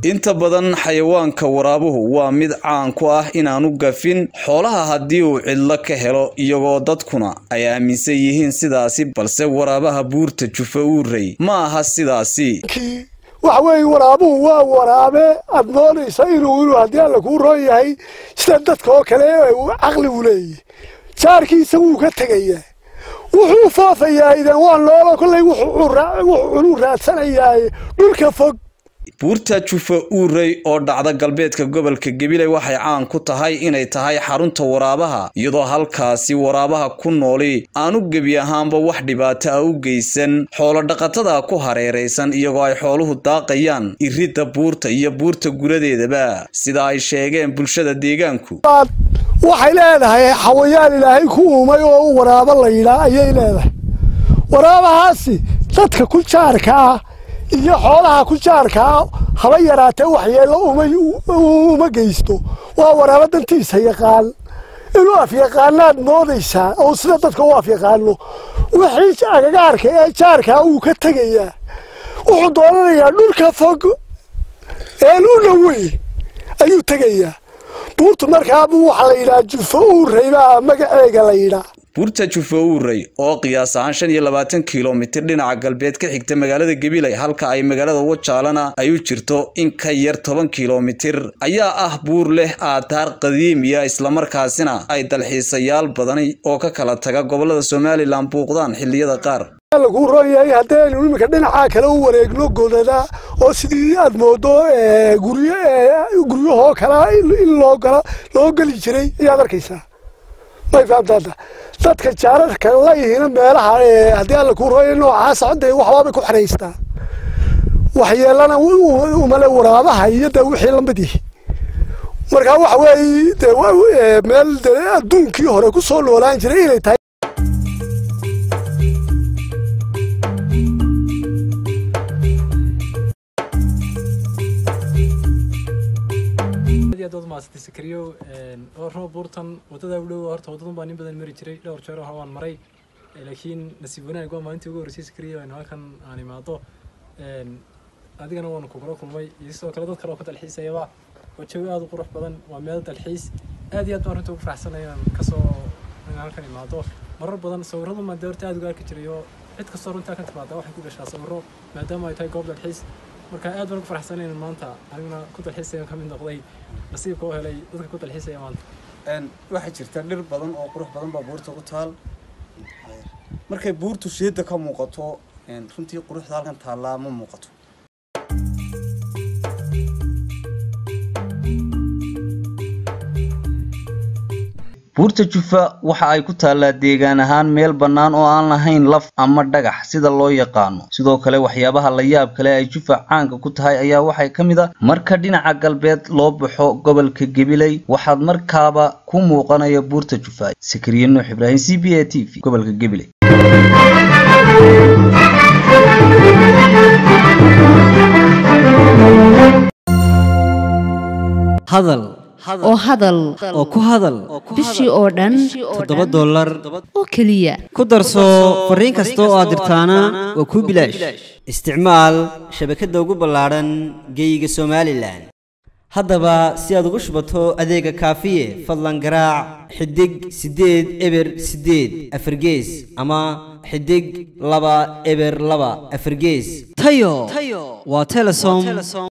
inta badan xayawaanka waraabuhu waa mid caan ku ah inaanu gafin xoolaha haddii uu cidlo ka helo iyagoo dadkuna ay aaminsan yihiin sidaasi balse waraabaha buurta jufa uurey ma aha sidaasi waxa weeye waraabuhu waa waraabe aad moodaysa inuu inuu haddii alla kuu roon yahay sida dadka oo kale caqli u leeyahy jaarkiisa wuu ka tegayaa wuxuu foofayaa idan waa noolo kollay wuxuu cunu raadsanayaa dhulka fog buurta jufa uurey oo dhacda galbeedka gobolka gabiley waxay caan ku tahay inay tahay xarunta waraabaha iyadoo halkaasi waraabaha ku nooli aanu gebi ahaanba wax dhibaato ah u geysan xoolodhaqatada ku hareeraysan iyagoo ay xooluhu daaqayaan iridda buurta iyo buurta guradeedaba sida ay sheegeen bulshada deegaanku waxay leedahay xawayaan ilaahay ku uumay oo waraabo la yidhaa ayay leedahay waraabahaasi dadka ku jaarka ah iyo xoolaha ku jaarkaa haba yaraatee waxyeello uma geysto waa waraabo dantiisa yaqaan inuu afyaqaanaad moodaysaa oo sida dadka u afyaqaano wixii agagaarka ee jaarkaa uu ka tegayaa wuxuu doonanayaa dhulka fog een u dhowey ayuu tegayaa buurtu markaabu waxaa la yidhaha jufo uurey baa magaceega la yidhaa buurta jufa uurey oo qiyaas ahaan shan iyo labaatan kilomitir dhinaca galbeed ka xigta magaalada gabiley halka ay magaalada wajaalana ay u jirto in ka yar toban kilomitir ayaa ah buur leh aataar qadiimiya islamarkaasina ay dalxiisayaal badani oo ka kala taga gobolada somalilan buuqdaan xilliyada qaar laguu roon yahay haddaynu iminka dhinacaa kale u wareegno godada oo sidii aad moodo guryahoo kale in loo geli jiray ayaad arkaysaa may fahamtaada dadka jaararka layihina meelaha haddii alla kuu rooya noocaas codda waxbaabay ku xanaystaa waxyeelana umale waraabaha iyo dee wixii lamid yihi markaa waxa weeye de meel de adduunkii hore ku soo noolaan jiray inay tahay maasatay sakariyo oo roob buurtan wadada u dhow horta wadadan baa nin badan mari jiray dhowr jeer hore waan maray laakiin nasiib wanaag waa maalintii ugu horreysay sakariyo aan halkan aan imaado adigana waanu kugula kulmay iyo sidoo kale dad kale oo ka dalxiisayaba waa jawi aada u qurux badan waa meel dalxiis aad iyo aad baan runta ugu faraxsanay inaan kasoo inaan halkan imaado marar badan sawirradu maan dee horta aada uga arki jiray oo cid kastoo runtaa kan timaada waxay ku gashaa sawirro maadaama ay tahay goob dalxiis marka aad baan ugu faraxsanay inaan maanta aniguna ku dalxiisaya ka mid noqday nasiibka oo helay dadka ku dalxiisaya maanta waxaa jirta dhir badan oo qurux badan baa buurta ku taal markay buurtu sheeda ka muuqato runtii quruxda halkan taallaa ma muuqato buurta jufa waxa ay ku taallaa deegaan ahaan meel bannaan oo aan lahayn laf ama dhagax sida loo yaqaano sidoo kale waxyaabaha la yaab kale ay jufa caanka ku tahay ayaa waxay ka mid a marka dhinaca galbeed loo baxo gobolka gabiley waxaad markaaba ku muuqanaya buurta jufa sakariye nuux ibraahim c b a t v gobolka gabiley hadal oo hadal oo ku hadal bishii oo dhan toddoba dollar oo keliya ku darso fariin kasta oo aad dirtaana waa kuu bilaash isticmaal shabakadda ugu ballaadhan geeyiga somalilan haddaba si aad ugu shubato adeega kaafiye fadlan garaac xidig siddeed eber siddeed afargees ama xidig laba eber laba afargees tayo waa telesom